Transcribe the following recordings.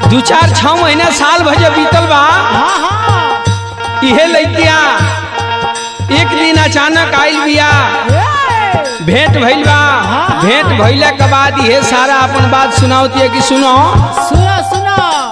दू चार छह महीना साल भजे बीतल बा हाँ हाँ इहे लइकिया एक दिन अचानक आइल बिया ए, भेंट भइल बा हाँ। भेंट भइला के बाद इहे सारा अपन बात सुनावती है कि सुनो सुनो सुनो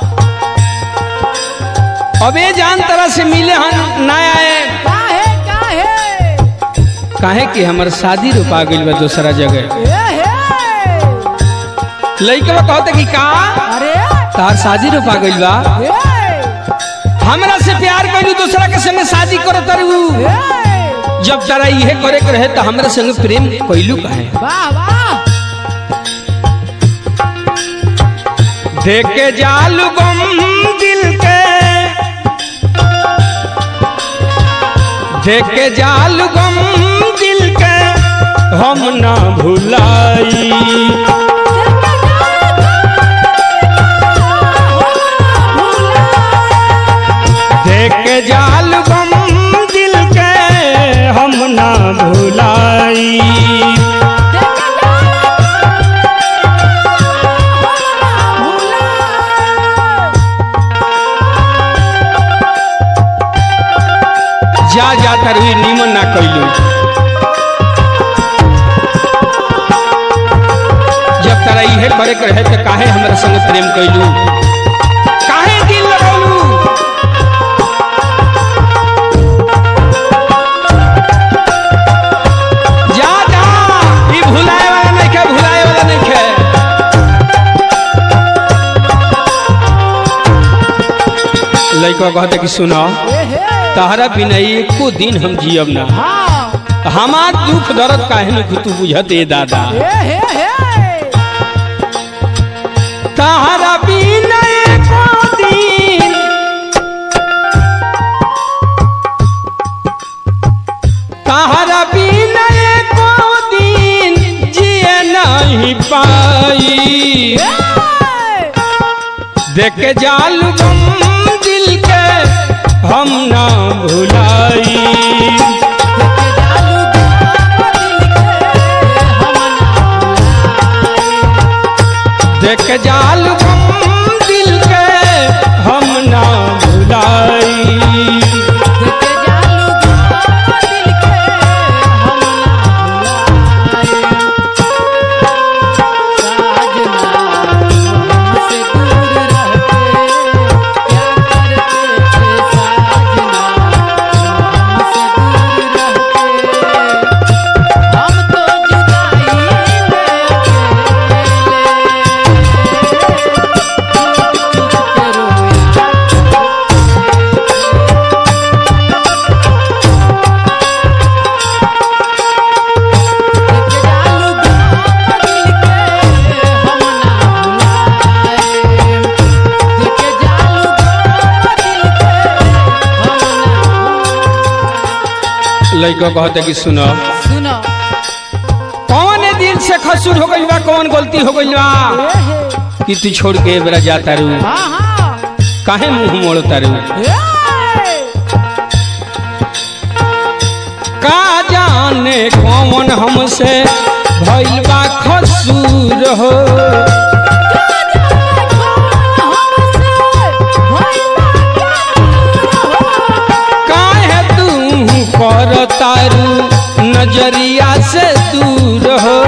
अबे जान तरह से मिले हम ना आए काहे काहे काहे कि हमर शादी रुपा गइल बा दूसरा जगह ए हे लइकवा कहते कि का अरे तार शादी रुपा गइल बा ए हमरा से प्यार कइलू दूसरा के संगे शादी करत रहू ए जब तारा इहे करे के रहे त हमरा संगे प्रेम कइलू काहे वाह वाह देख के जालू गम दिल के देख के जालू गम दिल के हम ना भुलाई देख के जालू गम दिल के हम ना भुलाई जा जा तरही निमन ना कइलू जब तारा इहे करे के रहे त काहे हमरा संगे प्रेम कइलू काहे दिल लगौलू जा जा ई भुलाए वाला नहीं खे भुलाए वाला नहीं खे लइका कहते कि सुनो तहरा बिना एको दिन हम जियब ना हमार दुख दर्द काहे न तू बुझत ए दादा तहरा बिना एको दिन तहरा बिना एको दिन जिए नहीं पाई देख के जालू गम दिल के हम ना भुलाई देख के जालू गम दिल के हम ना भुलाई हम तो जुदाई लइका कहते कि सुनो सुनो कौन दिल से खसूर हो गइल बा कौन गलती हो गइल बा ए हे कि तू छोड़ के बेरा जाता रू हाँ हाँ काहे मुंह मोड़ता रू ए का जाने कौन हमसे भइल बा खसूर हो काहे तू करता रू नजरिया से दूर हो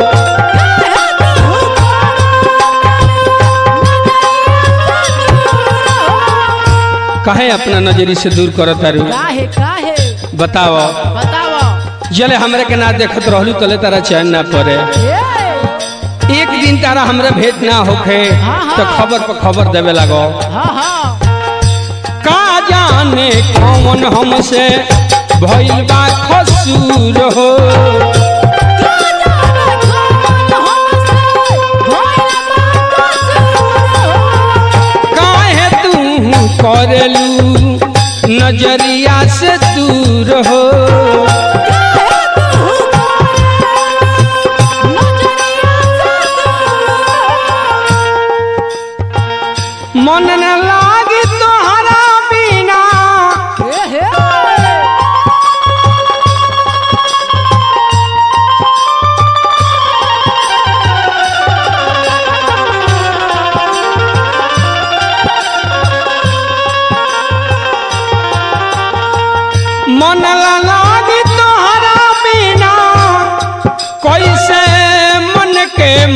काहे अपना नजरी से दूर करता रू काहे काहे बताओ बताओ जले हमरे के ना देखत रहलू तले तारा चैन ना पड़े ए एक दिन तारा हमरे भेंट ना होखे हाँ, हाँ। तो खबर पर खबर देवे लगो हाँ हाँ का जाने कौन हमसे भइल बा खसूर हो काहे तू करेलू नजरिया से दूर हो मन न लागी तोहरा बिना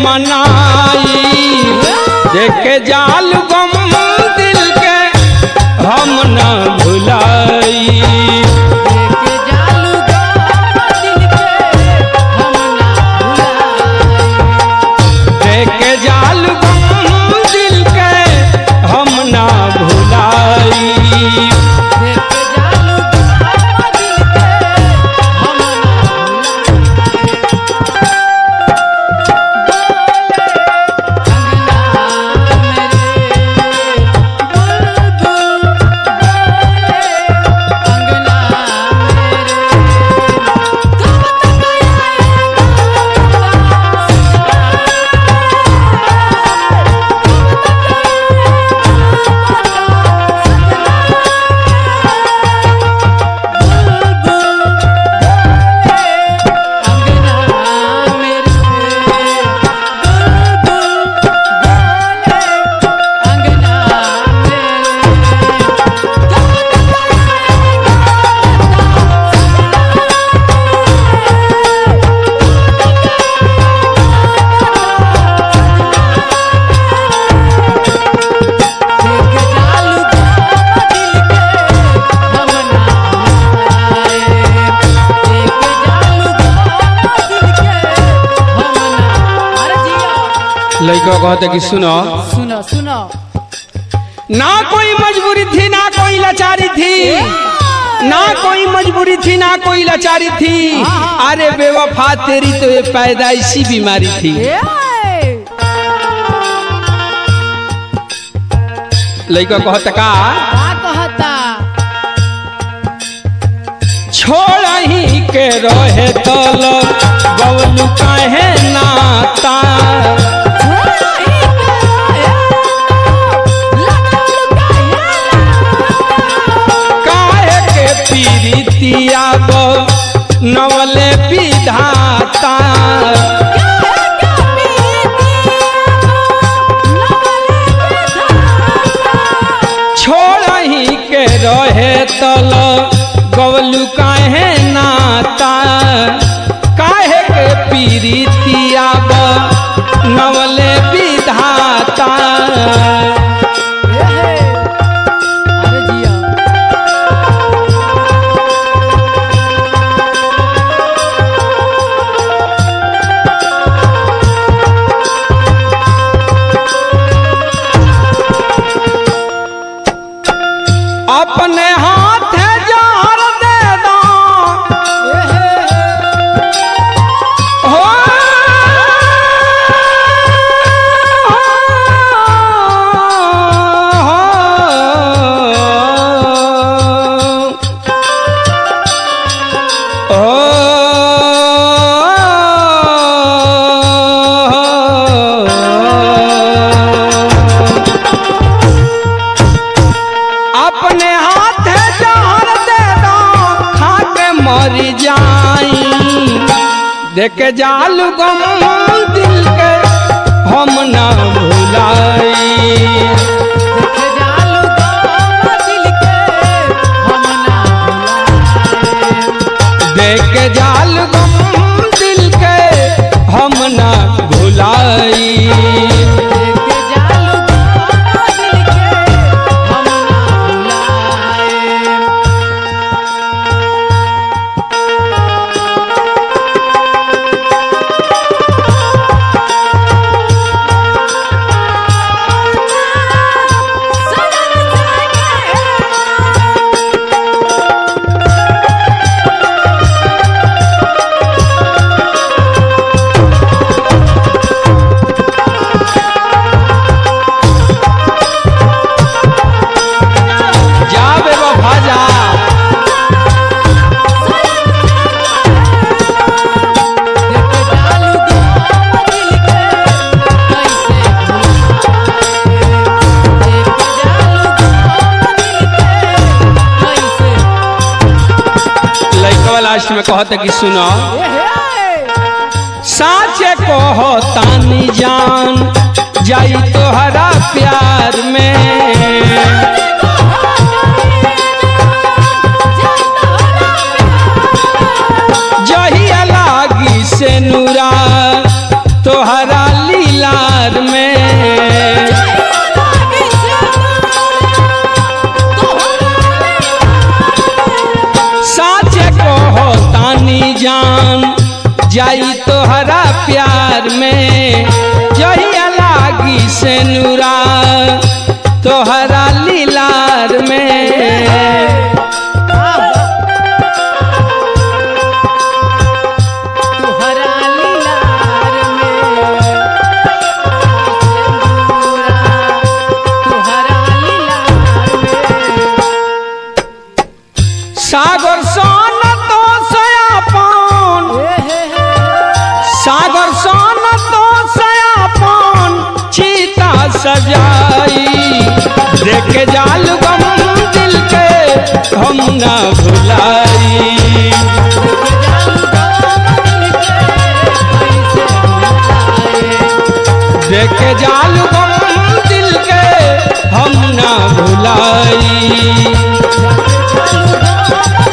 मनाई देखे जाल गम दिल के हम न भुलाई लेके जालू गम दिल के हम ना भुलाए देखे जाल गम दिल के हम न भुलाई लेके जालू गम दिल के हम ना लड़का कहते कि सुनो सुनो सुनो ना कोई मजबूरी थी ना कोई लाचारी थी ना कोई मजबूरी थी ना कोई लाचारी थी अरे बेवफा तेरी तो ये पैदाइशी बीमारी थी ए लड़का कहते का का कहता छोड़ ही के रहे तल बबलू काहे नाता काहे के पीरितिया गो नवले विधाता छोड़ ही के रहे तल गवलू काहे नाता काहे के पीरितिया गो नवले विधाता अरे जिया अपने हाथ जार दे दो हो अपने हाथ जहर दे दो खा के मर जाई देख जाल गम दिल के हम ना भुलाई देखे जालू गम दिल के हम ना भुलाए देख जाल गम दिल के हम ना भुलाई देखे जालू गम दिल के हम ना भुलाए जा बेवफा जा देखे जालू गम दिल के कैसे भुलाए देखे जालू गम दिल के कैसे लड़कवा लास्ट में कहते कि सुनो साचे कहो तानी जान जाई तोहरा प्यार में जहिया लागी से नूरा तोहरा ली जाई तोहरा प्यार में जहिया लागी से नूरा तोहरा लीलार में तुहरा लीलार में सिंदूरा तुहरा लीलार में सागर सन तो सयापन सागर सन तो सयापन चीता सजाई देख जाल गम दिल के हम ना भुलाई देख जाल गम दिल के हम ना भुलाई